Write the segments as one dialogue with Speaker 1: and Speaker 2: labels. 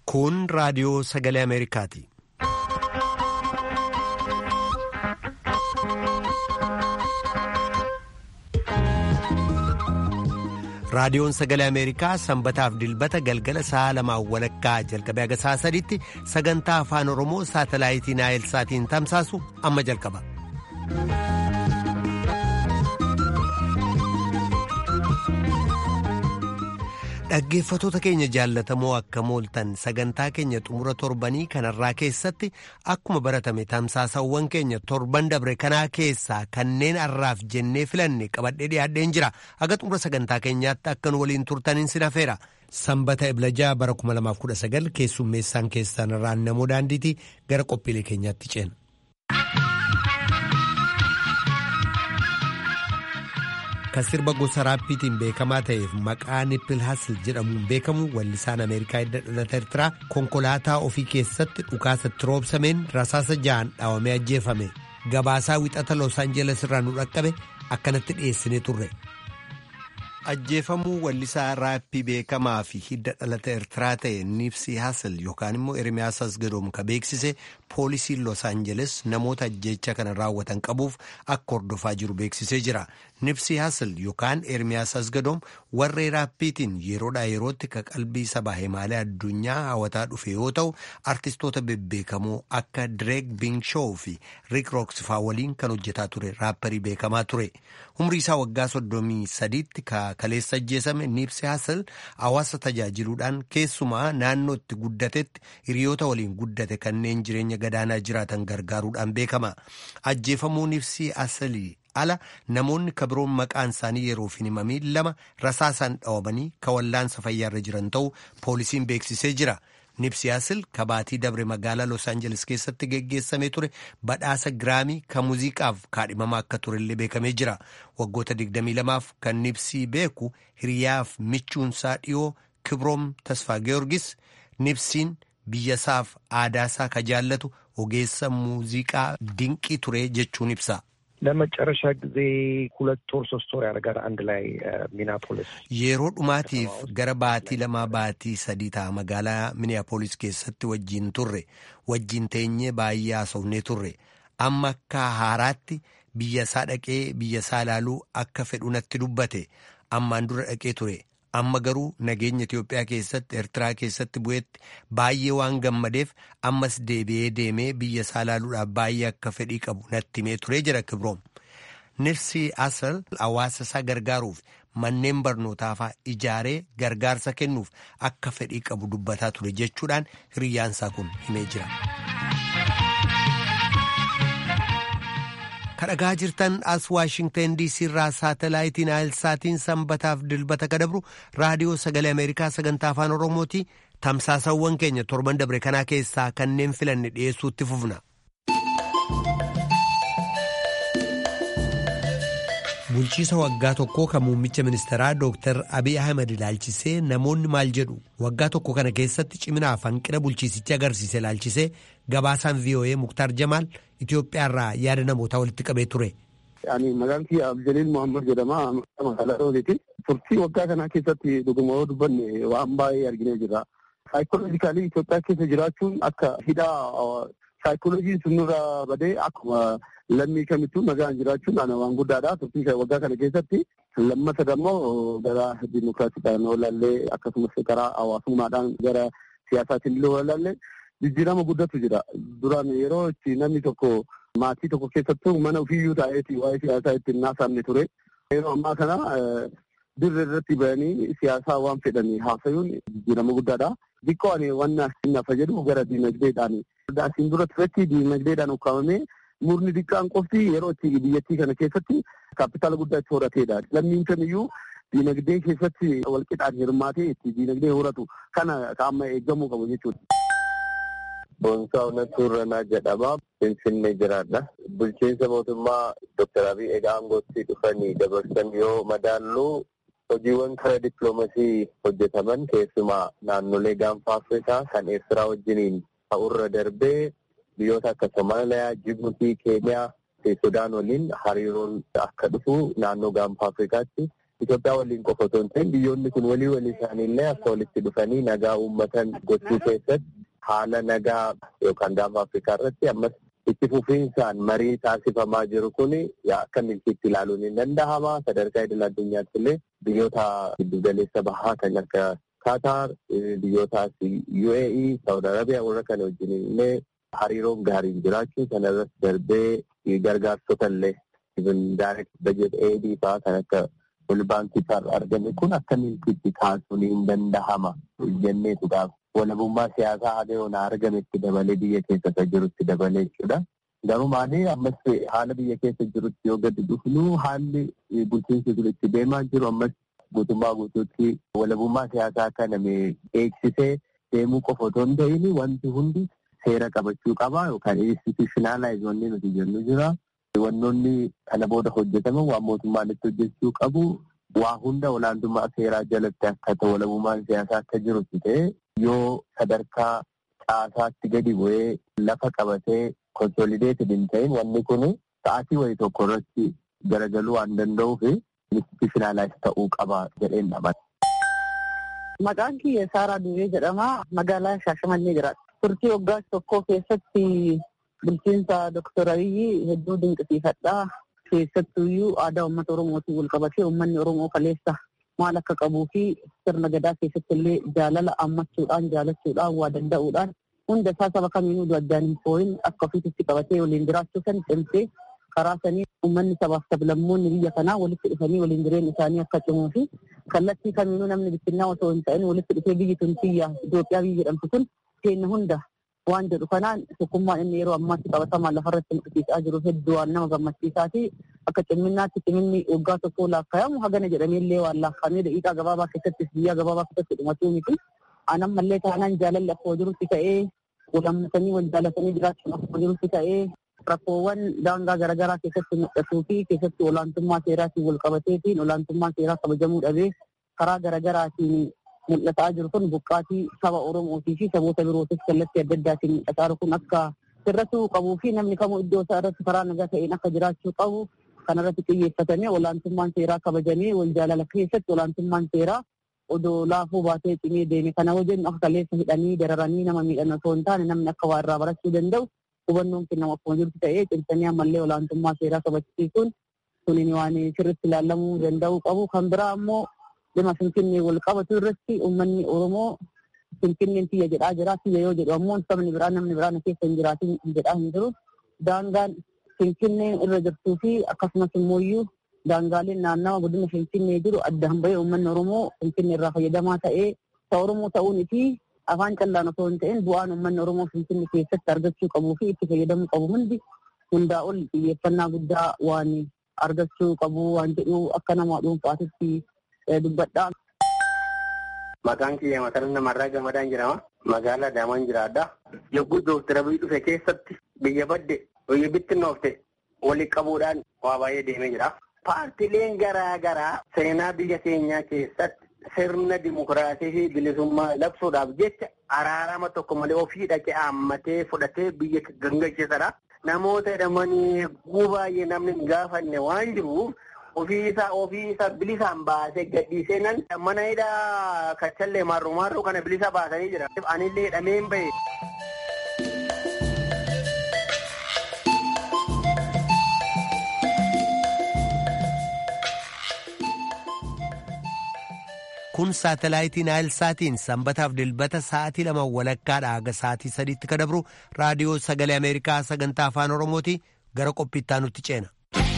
Speaker 1: Kun raadiyoo sagalee Ameerikaati. Raadiyoon sagalee Ameerikaa sanbataaf dilbata galgala sa'a lamaan walakkaa jalqabee haga sa'a sadiitti sagantaa afaan Oromoo saatalaayitii Naayilsaatiin tamsaasu amma jalqaba. Dhaggeeffatoota keenya jaallatamoo akka mooltan sagantaa keenya xumura torbanii kanarraa keessatti akkuma baratame tamsaasawwan keenya torban dabre kanaa keessaa kanneen har'aaf jennee filanne qabadhee dhiyaadheen jira haga xumura sagantaa keenyaatti akka nu waliin turtaniin sin hafeera. Sanbata Iblajaa bara 2019 keessummeessaan keessan irraan namoo daandiitii gara qophiilee keenyaatti ceena. kan sirba gosa raappiitiin beekamaa ta'eef maqaa nippil hasil jedhamuun beekamu wallisaan ameerikaa hidda dhalata ertiraa konkolaataa ofii keessatti dhukaasatti roobsameen rasaasa ja'an dhaawamee ajjeefame gabaasaa wixata los aanjeles irraa nu dhaqqabe akkanatti dhiyeessinee turre. ajjeefamuu wallisaa raappii beekamaa fi hidda dhalata ertiraa ta'e nipsii hasil yookaan immoo ermiyaas asgadoom ka beeksise poolisiin los aanjeles namoota ajjeecha kana raawwatan qabuuf akka hordofaa jiru beeksisee jira nipsii hasil yookaan ermiyaas asgadoom warree raappiitiin yeroodhaa yerootti ka qalbii sabaa himaalee addunyaa hawwataa dhufe yoo ta'u artistoota bebbeekamoo akka direek biinshoo fi riik rooksifaa waliin kan hojjetaa ture raapparii beekamaa ture umrii isaa waggaa soddomii sadiitti ka kaleessa ajjeesame nipsii hasil hawaasa tajaajiluudhaan keessumaa naannoo itti guddatetti hiriyoota waliin guddate kanneen jireenya gadaanaa jiraatan gargaaruudhaan beekama ajjeefamuu nipsii hasilii ala namoonni kabiroon maqaan isaanii yeroof hin himamiin lama rasaasaan dhawamanii ka wallaansa fayyaarra jiran ta'uu poolisiin beeksisee jira. nipsii hasil kabaatii dabre magaalaa los aanjeles keessatti geggeessamee ture badhaasa giraamii kan muuziqaaf kaadhimamaa akka turellee beekamee jira waggoota 22f kan nipsii beeku hiriyaaf michuunsaa dhiyoo kibroom tasfaa georgis nipsiin biyyasaaf aadaasaa ka jaallatu ogeessa muuziqaa dinqii ture jechuun ibsa.
Speaker 2: ለመጨረሻ ጊዜ ሁለት ወር ሶስት ወር ያደርጋል አንድ ላይ ሚኒያፖሊስ
Speaker 1: yeroo dhumaatiif gara baatii lamaa baatii sadii ta'a magaalaa miniyaapoolis keessatti wajjiin turre wajjiin teenyee baay'ee haasofnee turre amma akka haaraatti biyyasaa dhaqee biyyasaa ilaaluu akka fedhu natti dubbate ammaan dura dhaqee ture amma garuu nageenya Itiyoophiyaa keessatti Eertiraa keessatti bu'eetti baay'ee waan gammadeef ammas deebi'ee deemee biyya isaa ilaaluudhaaf baay'ee akka fedhii qabu natti himee ture jira Kibroom. Nipsii Hasil hawaasa isaa gargaaruuf manneen barnootaafaa ijaaree gargaarsa kennuuf akka fedhii qabu dubbataa ture jechuudhaan hiriyaansaa kun himee jira. kadhagaa jirtan as waashingtan diisii irraa saatalaayitii naayilsaatiin sanbataaf dilbata kadabru raadiyoo sagalee ameerikaa sagantaa afaan oromooti tamsaasawwan keenya torban dabre kanaa keessaa kanneen filanne dhiyeessuutti fufna. bulchiisa waggaa tokkoo kan muummicha ministeeraa dooktar abiy ahmed ilaalchisee namoonni maal jedhu waggaa tokko kana keessatti ciminaaf hanqina bulchiisichi agarsiise ilaalchisee gabaasaan voa muktaar jamaal itiyoophiyaarraa yaada namootaa walitti qabee ture.
Speaker 3: maqaan kiyya abdeliil mohaammed jedhama magaalaa rooniiti turtii waggaa kanaa keessatti dhuguma yoo dubbanne waan baay'ee arginee jirra saayikooloojikaalii itiyoophiyaa keessa jiraachuun akka hidhaa saayikooloojiin sunirra badee akkuma lammii kamittuu nagaan jiraachuun waan guddaadha. Turtii waggaa kana keessatti lammata immoo gara dimokiraasiidhaan olaallee akkasumas karaa hawaasummaadhaan gara siyaasaatiin illee olaallee jijjiirama guddatu jira. Duraan yeroo itti namni tokko maatii tokko keessattuu mana ofiiyyuu taa'eeti waa'ee siyaasaa ittiin naasamne ture. Yeroo ammaa kana dirree irratti bahanii siyaasaa waan fedhanii haasayuun jijjiirama guddaadha. Xiqqoo ani wanna nafa jedhu gara diinagdeedhaan. Asiin dura turetti diinagdeedhaan ukkaamamee murni xiqqaan qofti yeroo itti biyyattii kana keessatti kaapitaala guddaa itti horateedha. Lammiin kamiyyuu diinagdee keessatti walqixaan hirmaatee itti diinagdee horatu kana amma eeggamuu qabu jechuudha.
Speaker 4: Boonsaa Onattuu Irranaa jedhama. Finfinnee jiraadha. Bulchiinsa mootummaa Dooktar Abiy egaa aangootti dhufanii dabarsan yoo madaallu hojiiwwan karaa dippiloomasii hojjetaman keessumaa naannolee gaanfa Afrikaa kan Eertiraa wajjiniin ta'urra darbee biyyoota akka Somaaliyaa, Jibuutii, Keeniyaa fi Sudaan waliin hariiroon akka dhufu naannoo gaanfa Afrikaatti Itoophiyaa waliin qofa otoo hin ta'in biyyoonni kun walii walii isaaniillee akka walitti dhufanii nagaa uummatan gochuu keessatti haala nagaa yookaan gaafa Afrikaa irratti ammas itti fufiinsaan marii taasifamaa jiru kun akka milkiitti ilaaluun hin danda'ama. Sadarkaa idil addunyaatti illee biyyoota giddugaleessa bahaa kan akka Qatar, biyyoota UAE, Saudi Arabiyaa warra kana wajjin illee hariiroon gaariin jiraachuu sana irratti darbee gargaarsota illee direct budget aid fa'aa kan akka wal baankii irraa argame kun akka milkiitti kaasuun hin danda'ama jenneetudhaaf. walabummaa siyaasaa haga yoona argametti dabalee biyya keessa kan jirutti dabalee jechuudha. Garuu maali ammas haala biyya keessa jirutti yoo gadi dhufnu haalli bulchiinsi kun itti deemaa jiru ammas guutummaa guutuutti walabummaa siyaasaa kana eegsisee deemuu qofa otoo hin ta'in wanti hundi seera qabachuu qaba yookaan institutionalize wanni nuti jennu jira. Wannoonni kana booda hojjetaman waan mootummaan itti hojjechuu qabu waa hunda olaantummaa seeraa jalatti akka ta'u walabummaan siyaasaa akka jirutti ta'e yoo sadarkaa caasaatti gadi bu'ee lafa qabatee konsolideeted hin ta'in wanni kun sa'aatii wayii tokko irratti garagaluu waan danda'uuf institutionalize ta'uu qaba jedheen dhamata.
Speaker 5: Maqaan kiyya Saaraa Duwwee jedhama. Magaalaa Shaashamannee jiraata. Turtii waggaa tokkoo keessatti bulchiinsa Dooktar Abiyyi hedduu dinqisiifadhaa. Keessattuyyuu aadaa uummata Oromootiin wal qabatee uummanni Oromoo kaleessa maal akka qabuu fi sirna gadaa keessatti illee jaalala ammachuudhaan jaalachuudhaan waa danda'uudhaan hunda isaa saba kamiinuu addaan hin fooyin akka ofiitti qabatee waliin jiraachuu san cimsee karaa sanii uummanni sabaaf sablammoonni biyya kanaa walitti dhufanii waliin jireenya isaanii akka cimuu fi kallattii kamiinuu namni bittinnaa osoo hin ta'in walitti dhufee biyyi tun biyya Itoophiyaa biyya jedhamtu kun keenya hunda waan jedhu kanaan tokkummaan inni yeroo ammaatti qabatamaan lafarratti mul'isiisaa jiru hedduu waan nama gammachiisaa fi akka cimminnaatti ciminni waggaa tokkoo laakkaa'amu hagana jedhameellee waan laakkaa'amee daqiiqaa gabaabaa keessattis biyyaa gabaabaa keessatti dhumatuu miti. Anan mallee taanaan jaalalli akkuma jirutti ta'ee walammatanii wal jaalatanii jiraachuun akkuma jirutti ta'ee rakkoowwan daangaa garaagaraa keessatti mul'atuu fi keessatti olaantummaa seeraatiin wal qabateetiin olaantummaa seeraa kabajamuu dhabee karaa garaagaraatiin mul'ataa jiru kun buqqaatii saba Oromootii fi saboota birootis kallattii adda addaatiin mul'ataa jiru kun akka sirratuu qabuu fi namni kamuu iddoo isaa irratti karaa nagaa ta'een akka jiraachuu qabu kanarratti xiyyeeffatamee olaantummaan seeraa kabajamee wal jaalala keessatti olaantummaan seeraa odoo laafuu baatee cimee deeme kana wajjin akka kaleessa hidhanii dararanii nama miidhan osoo hin taane namni akka waa irraa barachuu danda'u hubannoon kennamu akkuma jirtu ta'ee cimsanii ammallee olaantummaa seeraa kabachiisuun kunin waan sirriitti ilaalamuu danda'u qabu kan biraa ammoo dhimma finfinnee wal qabatu irratti uummanni Oromoo finfinneen tiyya jedhaa jira tiyya yoo jedhu ammoo sabni biraa namni biraa na keessa hin jiraatin jedhaa hin jiru daangaan finfinneen irra jirtuu fi akkasumas immoo daangaaleen naannawa godina finfinnee jiru adda hamba'ee uummanni Oromoo finfinnee irraa fayyadamaa ta'ee isa Oromoo ta'uun fi afaan callaan osoo hin ta'in bu'aan uummanni Oromoo finfinnee keessatti argachuu qabuu fi itti fayyadamuu qabu hundi hundaa ol xiyyeeffannaa guddaa waan argachuu qabu waan jedhu akka nama dhuunfaatitti dubbadhaa.
Speaker 6: Maqaan kiyya mataran namarraa gamadaan jedhama. Magaalaa Daamaan jiraadha. Yogguu Dooktar Abiy dhufe keessatti biyya badde biyya bittinnoofte walii qabuudhaan waa baay'ee deemee jira. Paartileen garaa garaa seenaa biyya keenyaa keessatti sirna dimokiraasii fi bilisummaa labsuudhaaf jecha araarama tokko malee ofii dhaqee haammatee fudhatee biyya gangachiisadha. Namoota jedhamanii hedduu baay'ee namni hin gaafanne waan jiruuf ofiisa ofiisa bilisaan baasee gadhiisee nan mana hidhaa kachallee marru marru kana bilisa baasanii jira. Anillee hidhameen bahe.
Speaker 1: kun saatalaayitii naayilsaatiin sanbataaf dilbata sa'aatii lama walakkaadha haga sa'aatii sadiitti ka dabru raadiyoo sagalee ameerikaa sagantaa afaan oromooti gara qophiittaa nutti ceena.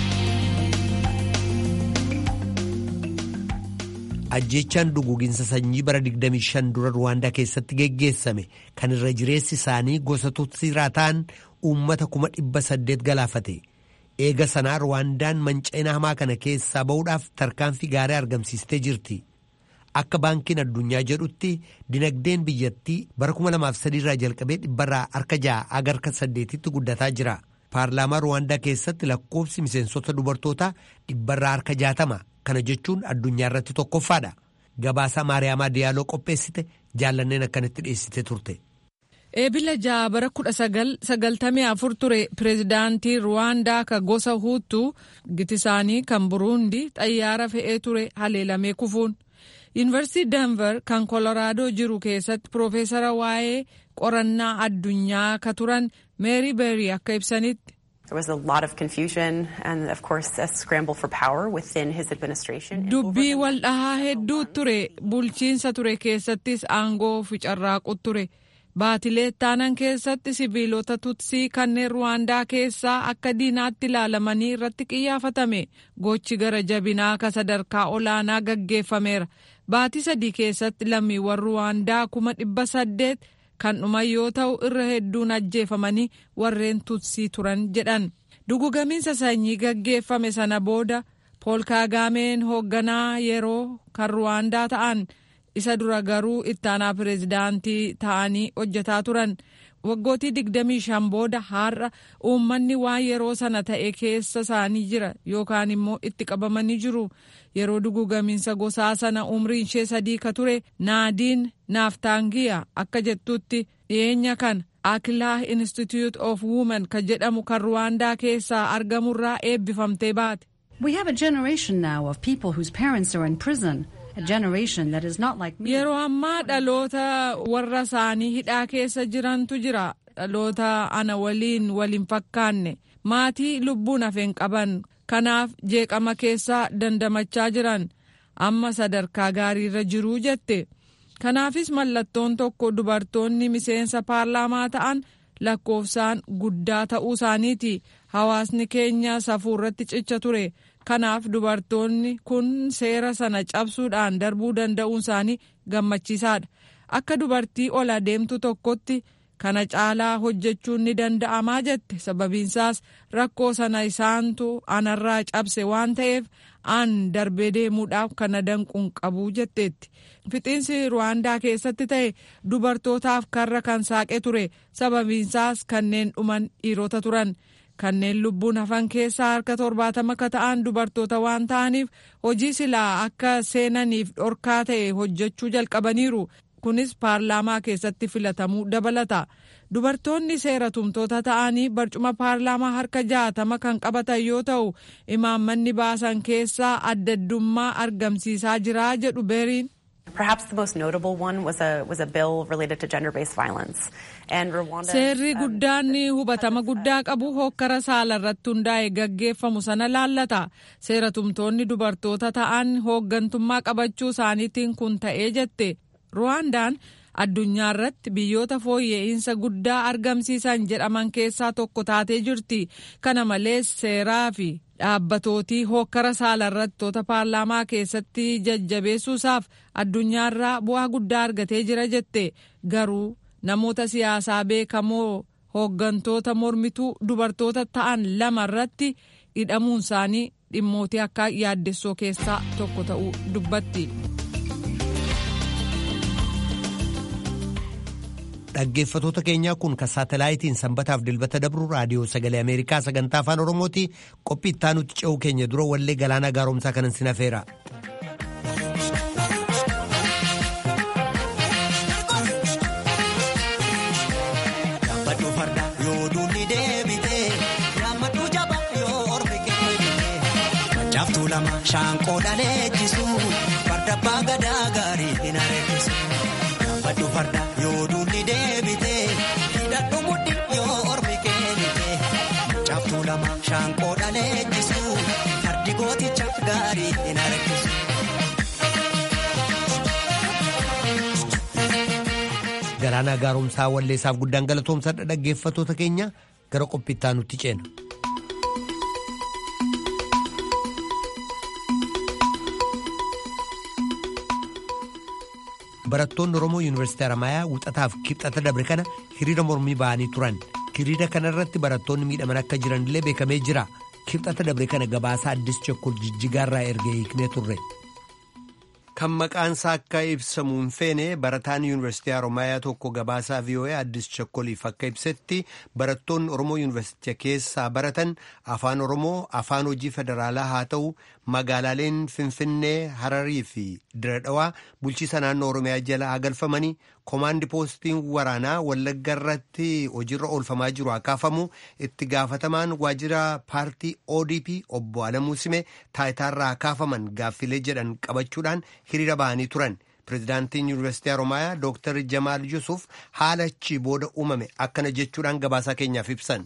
Speaker 1: ajjechaan duguginsa sanyii bara 25 dura ruwaandaa keessatti geggeessame kan irra jireessi isaanii gosa tutsiiraa ta'an uummata kuma dhibba saddeet galaafate eega sanaa ruwaandaan manca'ina hamaa kana keessaa ba'uudhaaf tarkaanfii gaarii argamsiistee jirti akka baankiin addunyaa jedhutti dinagdeen biyyattii bara 2003 irraa jalqabee dhibbarraa harka ja'a aga harka saddeetitti guddataa jira paarlaamaa ruwaandaa keessatti lakkoofsi miseensota dubartootaa dhibbarraa harka jaatama. kana jechuun addunyaa irratti tokkoffaadha gabaasaa maariyaamaa diyaaloo qopheessite jaallanneen akkanatti dhiyeessite turte.
Speaker 7: eebila ja'a bara kudha sagaltamii afur ture pireezidaantii ruwaandaa ka gosa huutuu giti isaanii kan buruundi xayyaara fe'ee ture haleelamee kufuun yuunivarsiitii denver kan koloraadoo jiru keessatti piroofeesara waa'ee qorannaa addunyaa ka turan meeri beerii akka ibsanitti. dubbii wal dhahaa hedduu ture bulchiinsa ture keessattis aangoo ficarraaqu ture. baatilee taanan keessatti sibiilota tutsii kanneen ruwaandaa keessaa akka diinaatti ilaalamanii irratti qiyyaafatame gochi gara jabinaa ka sadarkaa olaanaa gaggeeffameera baatii sadii keessatti lammiiwwan ruwaandaa kuma dhibba saddeet kan dhuman yoo ta'u irra hedduun ajjeefamanii warreen tutsii turan jedhan dugugamiinsa sanyii gaggeeffame sana booda pool kaagameen hoogganaa yeroo kan ruwaandaa ta'an. isa dura garuu ittaanaa pireezidaantii ta'anii hojjetaa turan waggootii digdamii shan booda har'a uummanni waan yeroo sana ta'e keessa isaanii jira yookaan immoo itti qabamanii jiru yeroo dugugamiinsa gosaa sana umriin ishee sadii ka ture naadiin naaftaangiya akka jettutti dhiyeenya kan akilaa institute of women ka jedhamu kan ruwaandaa keessaa argamurraa eebbifamtee baate.
Speaker 8: We have a generation now of people whose parents are in prison.
Speaker 7: Yeroo ammaa dhaloota warra isaanii hidhaa keessa jirantu jira. Dhaloota ana waliin waliin fakkaanne maatii lubbuun hafeen qaban kanaaf jeeqama keessa dandamachaa jiran amma sadarkaa gaariirra jiruu jette. Kanaafis mallattoon tokko dubartoonni miseensa paarlaamaa ta'an lakkoofsaan guddaa ta'uu isaaniiti. Hawaasni keenya safuurratti cicha ture. kanaaf dubartoonni kun seera sana cabsuudhaan darbuu danda'uun isaanii gammachiisaadha akka dubartii ol adeemtu tokkotti kana caalaa hojjechuun ni danda'amaa jette sababiinsaas rakkoo sana isaantu anarraa cabse waan ta'eef an darbee deemuudhaaf kana danquun qabuu jetteetti fixiinsi ruwaandaa keessatti ta'e dubartootaaf karra kan saaqee ture sababiinsaas kanneen dhuman dhiirota turan. kanneen lubbuun hafan keessaa harka torbaatama akka ta'an dubartoota waan ta'aniif hojii silaa akka seenaniif dhorkaa ta'e hojjechuu jalqabaniiru kunis paarlaamaa keessatti filatamuu dabalata dubartoonni seera tumtoota ta'anii barcuma paarlaamaa harka jaatama kan qabatan yoo ta'u imaammanni baasan keessaa addaddummaa argamsiisaa jiraa jedhu beeriin.
Speaker 9: Perhaps the most notable one was a, was a bill related to gender-based violence. And Rwanda,
Speaker 7: Seerri guddaan hubatama guddaa qabu hokkara saala irratti hundaa'e gaggeeffamu sana laallata. Seera tumtoonni dubartoota ta'an hooggantummaa qabachuu isaaniitiin kun ta'ee jette. Ruwaandaan addunyaa irratti biyyoota fooyya'insa guddaa argamsiisan jedhaman keessaa tokko taatee jirti. Kana malees seeraa fi dhaabbatootii hokkara saalarrattoota paarlaamaa keessatti jajjabeessuusaaf addunyaarraa bu'aa guddaa argatee jira jette garuu namoota siyaasaa beekamoo hooggantoota mormituu dubartoota ta'an lama irratti hidhamuun isaanii dhimmootii akka yaaddessoo keessaa tokko ta'uu dubbatti.
Speaker 1: dhaggeeffatoota keenyaa kun kan saatalaayitiin sanbataaf dilbata dabru raadiyoo sagalee ameerikaa sagantaa afaan oromooti qophii ittaanutti ce'uu keenya dura wallee galaanaa gaaromsaa kanan sin hafeera.
Speaker 10: Shaanqoo dhaleechisu farda abbaa gadaa gaarii hin areessisu. Baddu farda yoo duulli deebite hidhadhu mudhi yoo ormi keenite. Caaftuu lama shaanqoo dhaleechisu fardi gooticha gaarii hin areessisu.
Speaker 1: Galaanaa gaaromsaa walleessaaf guddaan galatoomsadha dhaggeeffatoota keenya gara qophii ittaanutti ceena. barattoonni oromoo yuunivarsiitii haramayaa wuxataaf kibxata dabre kana hiriira mormii ba'anii turan hiriira kana irratti barattoonni miidhaman akka jiranillee beekamee jira kibxata dabre kana gabaasa addis chokkol jijjigaarraa erga hiiknee turre. kan maqaansaa akka ibsamu hin feene barataan yuunivarsiitii haramayaa tokko gabaasaa vii'oo'ee addis chokkoliif akka ibsetti barattoonni oromoo yuunivarsiitii keessaa baratan afaan oromoo afaan hojii federaalaa haa ta'u magaalaaleen finfinnee hararii fi diradhawaa bulchiisa naannoo oromiyaa jala haa galfamanii Komaandi poostiin waraanaa Wallagga irratti hojiirra oolfamaa jiru hakaafamu itti gaafatamaan waajjira paartii ODP obbo Alamuu Sime taayitaarraa hakaafaman gaaffilee jedhan qabachuudhaan hiriira bahanii turan. Pireezidaantiin Yuunivarsiitii Haromaayaa Dooktar Jamaal Yusuf haala achi booda uumame akkana jechuudhaan gabaasaa keenyaaf ibsan.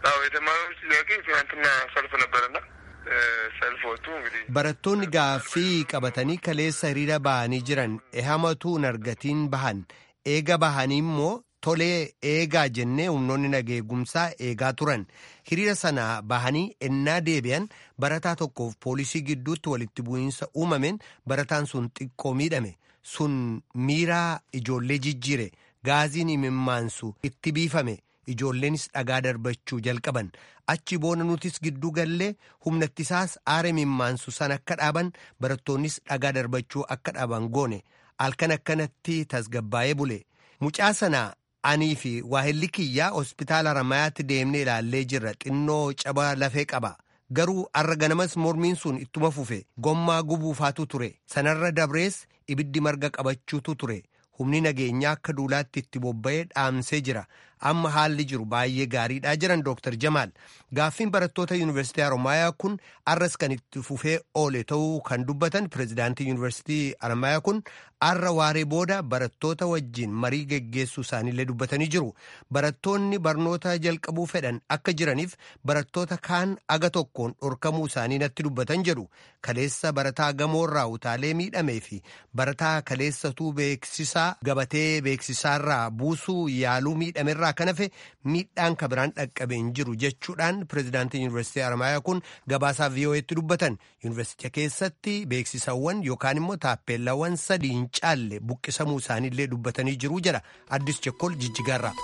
Speaker 1: Barattoonni gaaffii qabatanii kaleessa hiriira bahanii jiran ehamatu nargatiin bahan eega bahanii immoo tolee eegaa jennee humnoonni nageegumsaa eegaa turan hiriira sana bahanii ennaa deebi'an barataa tokkoof poolisii gidduutti walitti bu'iinsa uumameen barataan sun xiqqoo miidhame sun miiraa ijoollee jijjiire gaaziin imimmaansu itti biifame. Ijoolleenis dhagaa darbachuu jalqaban achi boona nutis gidduu gallee humnattisaas aara imimmaansu san akka dhaaban barattoonnis dhagaa darbachuu akka dhaaban goone halkan akkanatti tasgabbaa'ee bule mucaa sana anii fi waahilli kiyyaa hospitaala Haramayaatti deemnee ilaallee jirra xinnoo caba lafee qaba garuu arra ganamas mormiin sun ittuma fufe gommaa gubuufaatu ture sanarra dabrees ibiddi marga qabachuutu ture. humni nageenyaa akka duulaatti itti bobba'ee dhaamsee jira amma haalli jiru baay'ee gaariidhaa jiran dooktar jamaal gaaffiin barattoota yuunivarsiitii haromaayaa kun arras kan itti fufee oole ta'uu kan dubbatan pireezidaantii yuunivarsiitii haromaayaa kun arra waaree booda barattoota wajjiin marii geggeessuu isaaniillee dubbatanii jiru barattoonni barnoota jalqabuu fedhan akka jiraniif barattoota kaan aga tokkoon dhorkamuu isaanii natti dubbatan jedhu kaleessa barataa gamoorraa utaalee miidhamee fi barataa kaleessatuu beeksisaa gabatee beeksisaarraa buusuu yaaluu miidhamerraa kan hafe miidhaan kabiraan dhaqqabeen jiru jechuudhaan pireezidaantiin yuunivarsiitii haromaayaa kun gabaasaa vii'oo'eetti dubbatan yuunivarsiitii keessatti beeksisawwan yookaan immoo taappeellawwan sadii hin caalle buqqisamuu isaaniillee dubbatanii jiru jedha addis chekkol jijjigaarraa.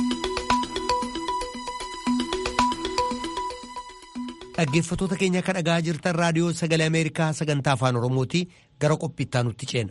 Speaker 1: dhaggeeffatoota keenya akka dhagaa jirtan raadiyoo sagalee ameerikaa sagantaa afaan oromooti gara qophiittaa nutti ceena.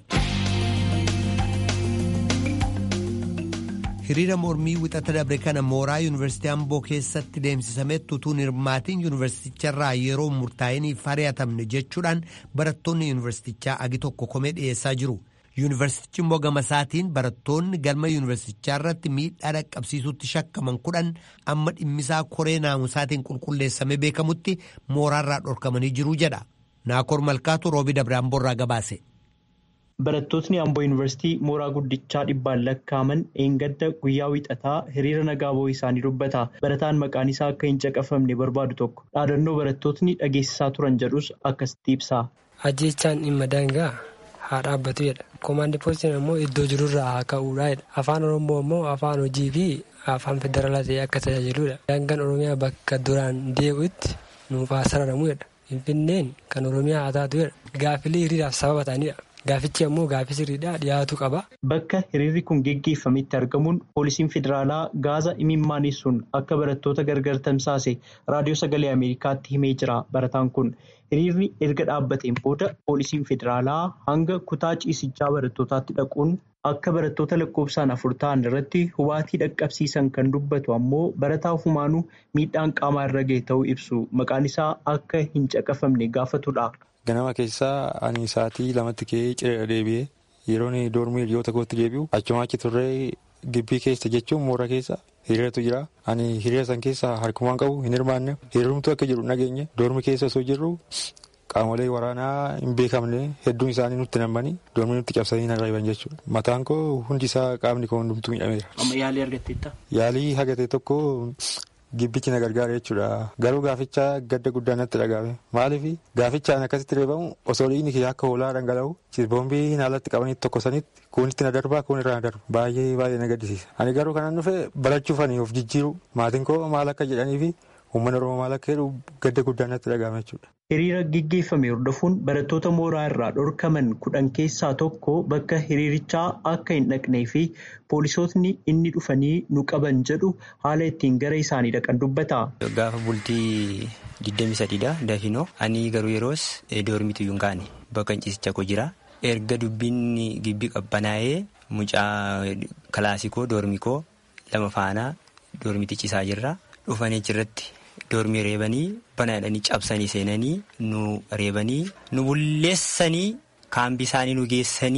Speaker 1: hiriira mormii wixata dabre kana mooraa yuunivarsiitii amboo keessatti deemsisametti utuu hirmaatiin yuunivarsiiticharraa yeroo murtaa'iniif ari'atamne jechuudhaan barattoonni yuunivarsiitichaa agi tokko komee dhiyeessaa jiru. yuunivarsiitichi immoo gama isaatiin barattoonni galma yuunivarsiitichaa irratti miidhaa dhaqqabsiisutti shakkaman kudhan amma dhimmisaa koree naamusaatiin qulqulleessamee beekamutti mooraarraa dhorkamanii jiru jedha. Naakoor Malkaatu roobi dabre amboorraa gabaase.
Speaker 11: Barattootni Amboo Yuunivarsiitii mooraa guddichaa dhibbaan lakkaaman eengadda guyyaa wixataa hiriira nagaa ba'uu isaanii dubbata. Barataan maqaan isaa akka hin caqafamne barbaadu tokko dhaadannoo barattootni dhageessisaa turan jedhus akkasitti ibsa.
Speaker 12: Ajjeechaan dhimma daangaa haa dhaabbatu jedha. Komaandi poostiin ammoo iddoo jirurraa haa ka'uudha jedha. Afaan Oromoo ammoo afaan hojii fi afaan federaalaa ta'ee akka tajaajiludha. Daangaan Oromiyaa bakka duraan deebi'utti nuuf haa sararamu jedha. Finfinneen kan Oromiyaa haa taatu jedha. Gaaffilee hiriiraaf sababa ta'anidha. Gaafichi ammoo gaaffii sirriidhaa dhiyaatu qaba.
Speaker 11: Bakka hiriirri kun geggeeffametti argamuun poolisiin federaalaa gaaza imimmaaniisuun akka barattoota gargar tamsaase raadiyoo sagalee Ameerikaatti himee jira. Barataan kun hiriirri erga dhaabbateen booda poolisiin federaalaa hanga kutaa ciisichaa barattootaatti dhaquun akka barattoota lakkoofsaan afur ta'an irratti hubaatii dhaqqabsiisan kan dubbatu ammoo barataa ofumaanuu miidhaan qaamaa irra ga'e ta'uu ibsu. Maqaan isaa akka hin caqafamne gaafatudha.
Speaker 13: Ganama keessaa ani sa'aatii lamatti ka'ee ciree deebi'ee yeroon doormii hiriyoota kootti deebi'u achuma achi turree gibbii keessa jechuun moora keessa hiriiratu jira. Ani hiriira san keessa harkumaan qabu hin hirmaanne hiriirumtu akka jiru nageenye doormii keessa osoo jirru qaamolee waraanaa hin beekamne hedduun isaanii nutti nammanii doormii nutti cabsanii na reeban jechuudha. Mataan koo hundi isaa qaamni koo hundumtuu miidhameera.
Speaker 11: Amma yaalii argatteetta?
Speaker 13: Yaalii hagate tokko. Gibbichi na gargaara jechuudha. Garuu gaaficha gadda guddaa natti dhagahame. Maaliif gaafichaan akkasitti reebamu osoo dhiigni kiyya akka hoolaa dhangala'u boombii alatti qabanii tokko sanitti kuunitti na darbaa kuun irraa na darba. Baay'ee baay'ee na gaddisiisa. Ani garuu kanan dhufe barachuuf ani of jijjiiru maatiin koo maal akka jedhanii fi uummanni Oromoo maal akka jedhu gadda guddaa natti dhagahame jechuudha.
Speaker 11: Hiriira geggeeffame hordofuun barattoota mooraa irraa dhorkaman kudhan keessaa tokko bakka hiriirichaa akka hin dhaqnee fi poolisootni inni dhufanii nu qaban jedhu haala ittiin gara isaanii dhaqan dubbata.
Speaker 14: Gaafa bultii 23dha dafinoo ani garuu yeroos doormitu hin kaane bakka ciisicha koo jira. Erga dubbiin gibbii qabbanaa'ee mucaa kilaasikoo doormikoo lama faanaa doormiti ciisaa jirra dhufanii achirratti. Doormii reebanii bana jedhanii cabsanii seenanii nu reebanii nu bulleessanii kaambii isaanii nu geessanii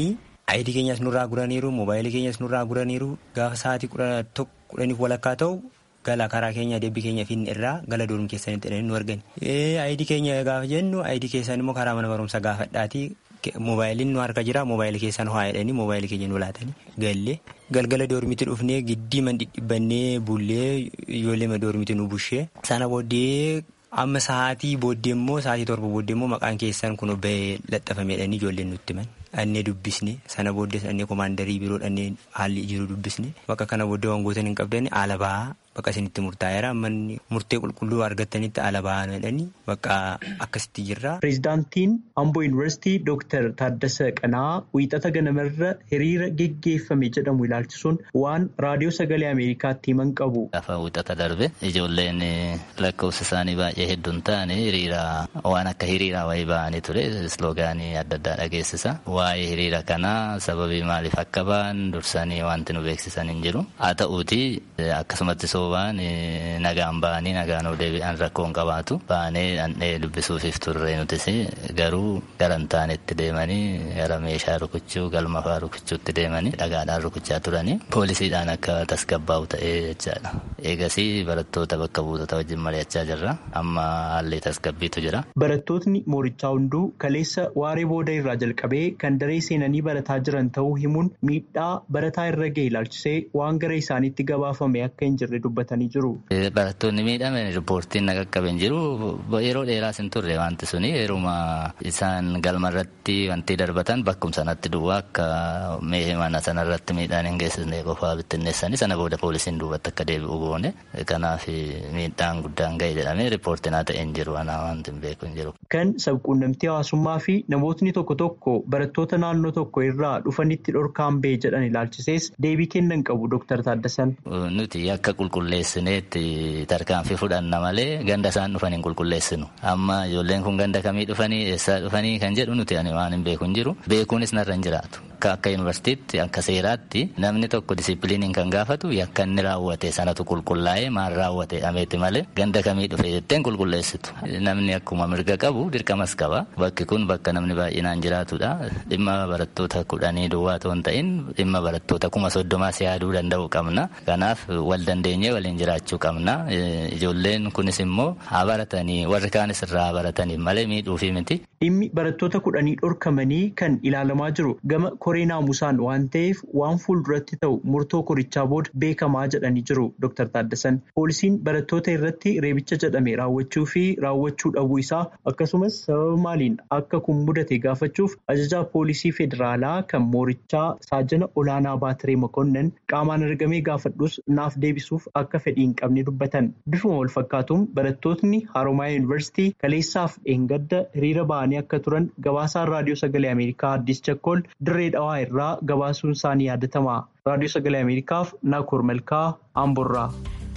Speaker 14: ayidii keenyas nurraa guraniiru moobaayilii keenyas nurraa guraniiru gaafa sa'aatii kudhaniif walakkaa ta'u gala karaa keenya deebii keenya finne irraa gala doormi keessanitti jedhanii nu argani. ayidii keenya gaafa jennu ayidii keessan immoo karaa mana barumsaa gaafadhaatii moobaayiliin nu harka jira moobaayilii keessan ho'aa jedhanii moobaayilii keenya nu laatanii gallee galgala doormitti dhufnee giddii man dhidhibbannee bullee ijoollee doormitti nu bushee sana booddee amma sa'aatii booddee immoo sa'aatii torba booddee immoo maqaan keessan kun bahee laxxafame jedhanii ijoolleen nutti himan. Dhannee dubbisne sana booddee dhannee koomaandarii biroo dhannee haalli jiru dubbisne bakka kana booddee wangootan hin qabdani haala bahaa bakka isinitti murtaa'eera manni murtee qulqulluu argattanitti haala bahaa jedhanii bakka akkasitti jirra.
Speaker 11: Pireezidaantiin Amboo Yuunivarsiitii Dooktar Taaddasa Qanaa wiixata ganamarra hiriira geggeeffame jedhamu ilaalchisuun waan raadiyoo sagalee Ameerikaatti himan qabu.
Speaker 15: Gaafa wiixata darbe ijoolleen lakkoofsa isaanii baay'ee hedduun ta'anii hiriira waan akka hiriiraa wayii ba'anii ture isloogaanii adda addaa dhageessisa. Waa'ee hiriira kanaa sababii maaliif akka ba'an dursanii wanti nu beeksisan hin jiru. Haa ta'uuti akkasumatti soobaan nagaan ba'anii nagaan of deebi'an rakkoo hin qabaatu. Ba'anii dhandhee dubbisuufiif turre nutis garuu gara hin taanetti deemanii gara meeshaa rukuchuu galma fa'aa rukuchuutti deemanii dhagaadhaan rukuchaa turanii poolisiidhaan akka tasgabbaa'u ta'ee jechaadha. Eegasii barattoota bakka buutota wajjin mari'achaa jirra. Amma haalli tasgabbiitu jira.
Speaker 11: Barattootni moorichaa hunduu kaleessa waaree booda irraa jalqabee kan daree seenanii barataa jiran ta'uu himuun miidhaa barataa irra ga'e ilaalchisee waan gara isaaniitti gabaafame akka hin jirre dubbatanii jiru.
Speaker 15: Barattoonni miidhaman riippoortiin na qaqqabe hin jiru yeroo dheeraas hin turre wanti suni yeruma isaan galma irratti wanti darbatan bakkum sanatti duwwaa akka meeshee mana sanarratti miidhaan hin geessisne qofaa bittinneessanii sana booda poolisiin duubatti akka deebi'u goone kanaaf miidhaan guddaan ga'e jedhamee riippoortiin haa ta'e hin jiru anaa wanti hin beeku hin jiru.
Speaker 11: Kan sabquunnamtii hawaasummaa fi namootni tokko tokko barattoota naannoo tokko irraa dhufanitti dhorkaan ba'e jedhan ilaalchisees deebii kennan qabu Dr. Taaddasan.
Speaker 15: Nuti akka qulqulleessineetti tarkaanfii fudhanna malee ganda isaan dhufan hin qulqulleessinu. Amma ijoolleen kun ganda kamii dhufanii eessaa dhufanii kan jedhu nuti ani waan hin beeku hin jiru. Beekuunis narra hin jiraatu. Akka yuunivarsiitiitti akka seeraatti namni tokko disiipiliiniin kan gaafatu yakka inni raawwate sanatu qulqullaa'ee maal raawwate dhameeti malee ganda kamii dhufe jetteen qulqulleessitu. Namni akkuma mirga qabu dirqamas qaba. Bakki kun bakka namni baay'inaan jiraatudha. Dhimma barattoota kudhanii duwwaa ta'uu hin ta'in dhimma barattoota kuma soddomaas yaaduu danda'u qabna. Kanaaf wal dandeenyee waliin jiraachuu qabna. Ijoolleen kunis immoo haa baratanii warri kaanis irraa baratanii malee miidhuufi miti.
Speaker 11: Dhimmi barattoota kudhanii dhorkamanii kan ilaalamaa jiru gama koree naamusaan waan ta'eef waan fuulduratti ta'u murtoo korichaa booda beekamaa jedhanii jiru Dr. Taaddasan. Poolisiin barattoota irratti reebicha jedhame raawwachuu fi raawwachuu dhabuu isaa akkasumas sababa maaliin akka kun mudate gaafachuuf ajajaa poolisii federaalaa kan moorichaa saajana olaanaa baatiree mokonnan qaamaan argamee gaafadhus naaf deebisuuf akka fedhii hin qabne dubbatan. Bifuma wal fakkaatuun barattootni Haroomayaa Yuunivarsiitii kaleessaaf dheengadda hiriira ba'anii akka turan gabaasaan raadiyoo sagalee Ameerikaa Addis Chakkool dirree dhawaa irraa gabaasuun isaanii yaadatama. Raadiyoo sagalee Ameerikaaf Naakoor Malkaa Amborraa.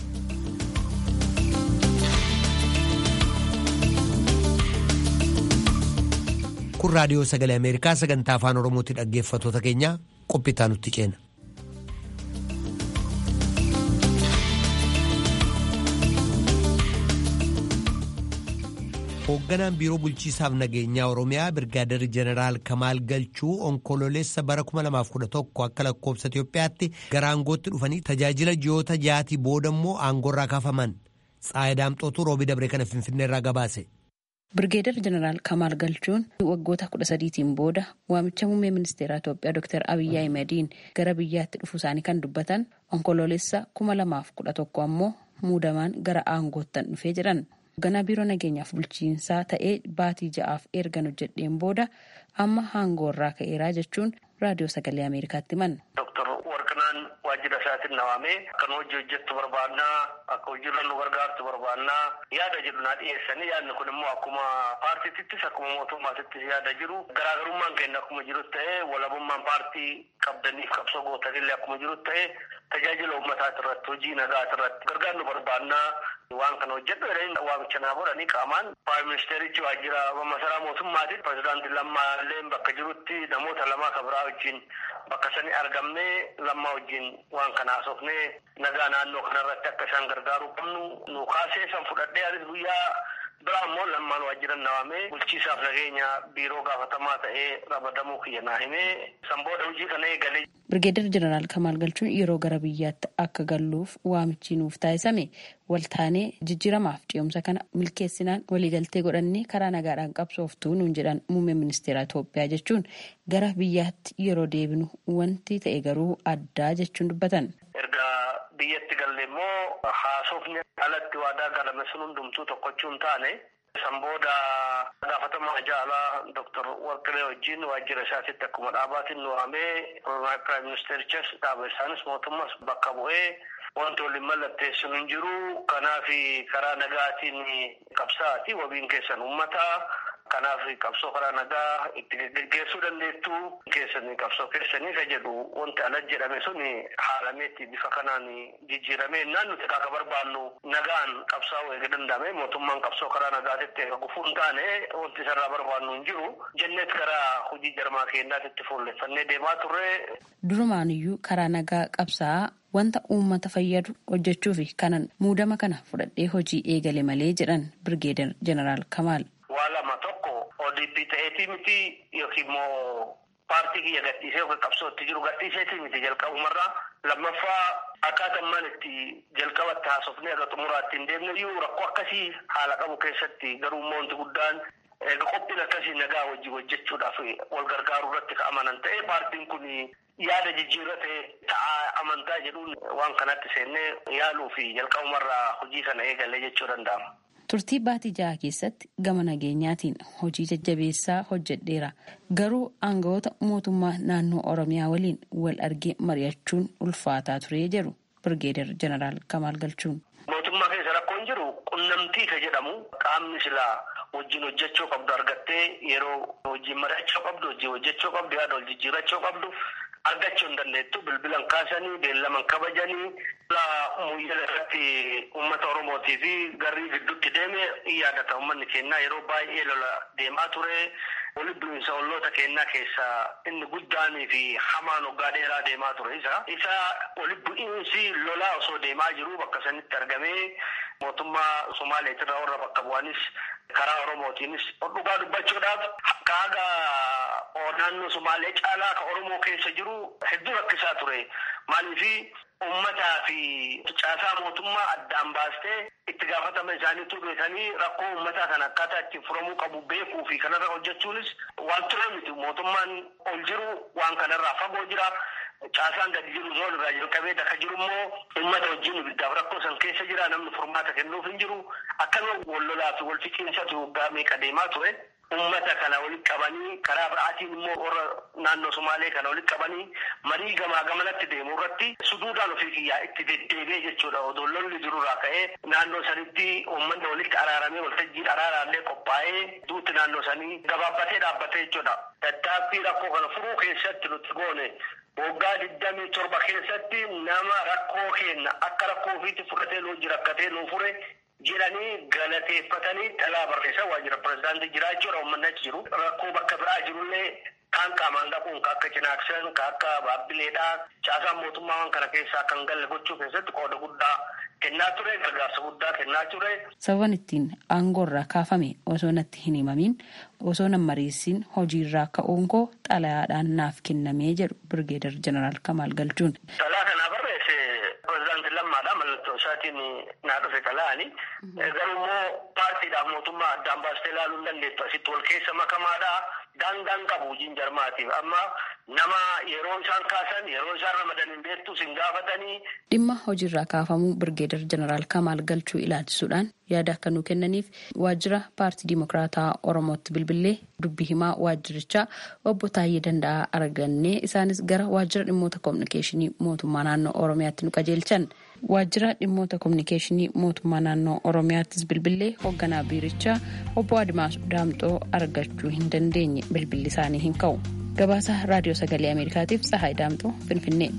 Speaker 1: kun raadiyoo sagalee ameerikaa sagantaa afaan oromootti dhaggeeffattoota keenya qophiitaa nutti ceena. hoogganaan biiroo bulchiisaaf nageenyaa oromiyaa birgaadarri jeneraal kamaal galchuu onkololeessa bara 2011 akka lakkoobsa itiyoophiyaatti gara aangootti dhufanii tajaajila ji'oota jaatii booda immoo aangoorraa kaafaman tsaayidaamxootu roobii dabree kana finfinneerraa gabaase.
Speaker 16: Birgeedar Jeneraal Kamaal Galchuun waggoota kudha sadiitiin booda waamicha muummee ministeeraa Itoophiyaa Dr. Abiyyi Ahimadiin gara biyyaatti dhufu isaanii kan dubbatan onkoloolessa kuma lamaaf kudha tokko ammoo muudamaan gara aangoottan dhufee jedhan. Hoogganaa biiroo nageenyaaf bulchiinsaa ta'ee baatii ja'aaf ergan hojjedheen booda amma aangoorraa ka'eeraa jechuun raadiyoo sagalee Ameerikaatti himan.
Speaker 17: waajjira isaatiin nawaamee akkan hojii hojjettu barbaannaa akka hojiirra nu gargaartu barbaannaa yaada jedhu naa dhiyeessanii yaadni kun immoo akkuma paartiittis akkuma mootummaatittis yaada jiru garaagarummaan keenya akkuma jiru ta'ee walabummaan paartii qabdaniif qabsoo gootanillee akkuma jiru ta'ee tajaajila uummataati irratti hojii nagaati irratti gargaarnu barbaannaa waan kana hojjedhu jedhanii waamicha naa godhanii qaamaan praayim ministeerichi waajjira masaraa mootummaatiin pirezidaantii lammaallee bakka jirutti namoota lamaa kabiraa wajjin bakka sani argamnee lammaa wajjin waan kana haasofnee nagaa naannoo kanarratti akka isaan gargaaruu qabnu nu kaasee san fudhadhee anis guyyaa Biraa immoo lammaan waajjiran nawaamee bulchiisaaf nageenya biiroo gaafatamaa ta'ee ramadamuu kiyya naa himee san booda hojii kana eegalee.
Speaker 16: Birgeedar Jeneraal Kamaal Galchuun yeroo gara biyyaatti akka galluuf waamichi nuuf taasisame waltaanee jijjiiramaaf ce'umsa kana milkeessinaan waliigaltee godhannee karaa nagaadhaan qabsooftuu nuun jedhan muummee ministeera Itoophiyaa jechuun gara biyyaatti yeroo deebinu wanti ta'e garuu addaa jechuun dubbatan.
Speaker 17: Erga biyyatti galle immoo haasofni alatti waadaa galame sun hundumtuu tokkochuu hin taane san booda gaafatamaa jaalaa Dr. Warqilee wajjin waajjira isaatitti akkuma dhaabaatiin nu waamee Piraayim Ministeerichas dhaaba isaanis mootummas bakka bu'ee wanti waliin mallatteessuun hin jiru. Kanaaf karaa nagaatiin qabsaa'aati wabiin keessan uummataa. Kanaaf qabsoo karaa nagaa itti geggeessuu dandeettu keessanii qabsoo keessanii ka jedhu wanti ala jedhame sun haalameetti bifa kanaan jijjiiramee naan nuti akka barbaannu nagaan qabsaa'uu eega danda'ame mootummaan qabsoo karaa nagaatitti eega gufuu hin taane wanti isarraa barbaannu hin jiru jenneet karaa hojii jarmaa keenyaatitti fuulleffannee deemaa turre.
Speaker 16: Durumaaniyyuu karaa nagaa qabsaa'aa wanta uummata fayyadu hojjechuu fi kanan muudama kana fudhadhee hojii eegale malee jedhan Birgeedar Jeneraal Kamaal.
Speaker 17: Waa lama tokko ODP ta'eetii miti yookiin immoo paartii kiyya gadhiisee yookiin qabsootti jiru gadhiiseetii miti jalqabumarraa lammaffaa akkaataa maan itti jalqabatti haasofnee aga xumuraatti hin deemne iyyuu rakkoo akkasii haala qabu keessatti garuu immoo wanti guddaan eega qophiin akkasii nagaa wajjin hojjechuudhaaf wal gargaaruu irratti ka amanan ta'e paartiin kun yaada jijjiirrate ta'aa amantaa jedhuun waan kanatti seennee yaaluu fi jalqabumarraa hojii kana eegalee jechuu danda'ama.
Speaker 16: Turtii baatii jaha keessatti gama nageenyaatiin hojii jajjabeessaa hojjedheera. Garuu aangawoota mootummaa naannoo Oromiyaa waliin wal argee mari'achuun ulfaataa ture jedhu Birgeedar Jeneraal Kamaal Galchuun.
Speaker 17: Mootummaa keessa rakkoon jiru qunnamtii ka jedhamu qaamni silaa wajjin hojjechuu qabdu argattee yeroo wajjin mari'achuu qabdu wajjin hojjechuu qabdu yaada wal jijjiirachuu qabdu argachuu hin dandeettu bilbilan kaasanii beellaman kabajanii muyyala irratti uummata oromootii fi garrii gidduutti deeme yaadata uummanni keenyaa yeroo baay'ee lola deemaa ture walitti bu'iinsa olloota keenyaa keessaa inni guddaanii fi hamaan waggaa dheeraa deemaa ture isa isa walitti bu'iinsi lolaa osoo deemaa jiru bakka sanitti argamee mootummaa somaaleetirraa warra bakka bu'anis karaa oromootiinis dhugaa dubbachuudhaaf kaaga naannoo somaalee caalaa ka oromoo keessa jiru hedduu rakkisaa ture maaliifi ummataa fi caasaa mootummaa addaan baastee itti gaafatama isaaniitu beekanii rakkoo ummataa kana akkaataa ittiin furamuu qabu beekuu fi kanarra hojjechuunis waan ture miti mootummaan ol jiru waan kanarraa fagoo jira. Caasaan gadi jiru zoon irraa jalqabee daka jiru immoo uummata wajjin ibiddaaf rakkoo san keessa jira namni furmaata kennuuf hin jiru akkasuma wal lolaa fi wal fiqiinsatu waggaa meeqa deemaa ture. Uummata kana walitti qabanii karaa biraatiin immoo warra naannoo Somaalee kana walitti qabanii marii gamaa gamanatti deemu irratti suduudhaan ofii kiyyaa itti deddeebi'ee jechuudha. Odoo lolli jirurraa ka'ee naannoo sanitti uummanni walitti araaramee waltajjiin araaraallee qophaa'ee duutti naannoo sanii gabaabbatee dhaabbatee jechuudha. Tattaaffii rakkoo kana furuu keessatti nuti goone waggaa digdamii torba keessatti nama rakkoo kenna akka rakkoo ofiitti fudhatee nuu jira akkatee nuu fure jedhanii galateeffatanii dhalaa barreessaa waajjira pirezidaantii jiraachuudha uummanni achi jiru rakkoo bakka biraa jirullee kaan qaamaan dhaquun ka akka cinaaksan ka akka baabbileedhaa caasaan mootummaa waan kana keessaa kan galle gochuu keessatti qooda guddaa kennaa ture gargaarsa guddaa kennaa ture.
Speaker 16: Sababan ittiin aangoorraa kaafame osoo natti hin himamin osoo nan mariisin hojiirraa ka'uun koo xalayaadhaan naaf kennamee jedhu Birgeedar Jeneraal Kamaal Galchuun.
Speaker 17: Xalaa kanaa barreesse pirezidaantii lammaadha mallattoo isaatiin naa dhufe xalaani. Garuu immoo paartiidhaaf mootummaa addaan baastee ilaaluu hin dandeettu asitti wal keessa makamaadha. Daangaan qabu hojiin jarmaatiif amma nama yeroo isaan kaasan yeroo isaan ramadan hin beektu sin gaafatanii.
Speaker 16: Dhimma hojiirraa kaafamuu Birgeedar Jeneraal Kamaal Galchuu ilaalchisuudhaan yaada akka nuu kennaniif waajjira paartii Dimokiraataa Oromootti bilbilee dubbii himaa waajjirichaa obbo Taayyee Danda'aa argannee isaanis gara waajjira dhimmoota kominikeeshinii mootummaa naannoo Oromiyaatti nu qajeelchan. Waajjira dhimmoota kominikeeshinii mootummaa naannoo Oromiyaattis bilbilee hoogganaa biirichaa obbo Adimaas Daamxoo argachuu hin dandeenye bilbilli isaanii hin ka'u. Gabaasa Raadiyoo Sagalee Ameerikaatiif Tsahaay Daamxoo Finfinnee.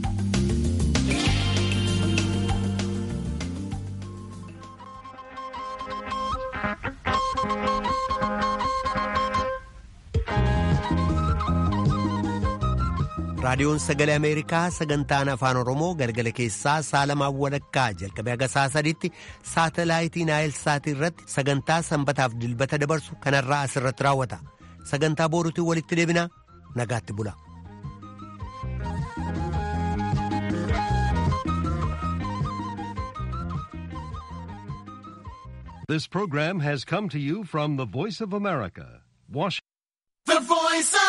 Speaker 1: raadiyoon sagalee ameerikaa sagantaan afaan oromoo galgala keessaa saalamaan walakkaa jalqabee haga saa sadiitti saatalaayitii naayil saatii irratti sagantaa sanbataaf dilbata dabarsu kanarraa asirratti raawwata sagantaa booruutiin walitti deebinaa nagaatti bula.
Speaker 18: This program has come to you from the Voice of America, Washington.
Speaker 19: The Voice of